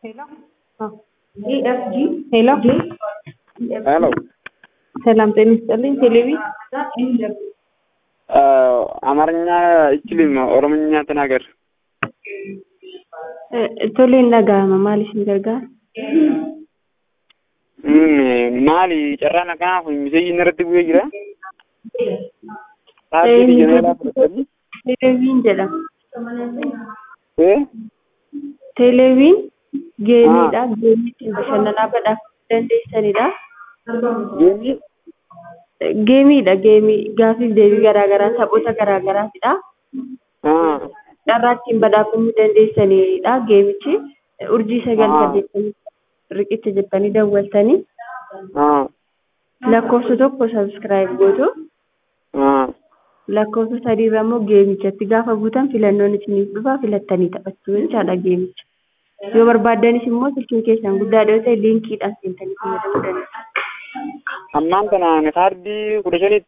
Hello. EFG Hello. ሄሎ ሰላም ጤና ይስጥልኝ። ቴሌቪ አማርኛ አይችልም፣ ኦሮምኛ ተናገር። ቶሌ nagahama maaliif ni gargaara? maali carraan akkanaaf miseenyi irratti bu'ee jira. Taargeetii jeneelaa fudhatanii. Teeleviin jedhama. Eh? Teeleviin geemiidha. Geemii ittiin bashannanaa badhaafamuu dandeessanidha. Geemii? Geemiidha. Geemii gaafiif deebii garaagaraa taphoota garaagaraatidha. Ah. Carraa ittiin badhaafamuu dandeessanidha. Geemichi urjii sagal Ah. saddeettamii riqicha jettanii dawwaltanii Ah. lakkoofsa tokko sabskiraayib gootu. Ah. lakkoofsa sadiirra immoo geemichatti gaafa buutan filannoon isiniif dhufa filattanii taphachuu jechaadha geemicha. Yoo barbaaddanis immoo silkiin keessan guddaa yoo ta'e liinkiidhaan seentanii fayyadamuu dandeessu. Ammaan kana kaardii kudha shanitti